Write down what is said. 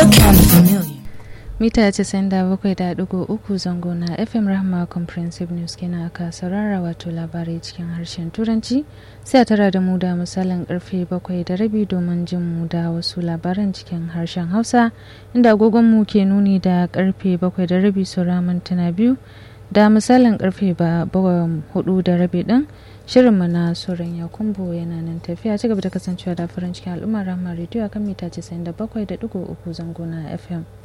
kind of familiar. mita 97.3 zango na fm rahma comprehensive news kenan aka saurara wato labarai cikin harshen turanci sai a tara da mu da misalin karfe 7 da rabi domin jin mu da wasu labaran cikin harshen hausa inda agogon mu ke nuni da karfe 7 da rabi saura mintuna biyu da misalin karfe 4 da rabi din shirinmu na sauran ya kumbo yana nan tafiya ci gaba da kasancewa da farin cikin al'ummar rahma rediyo akan mita 97.3 zango na fm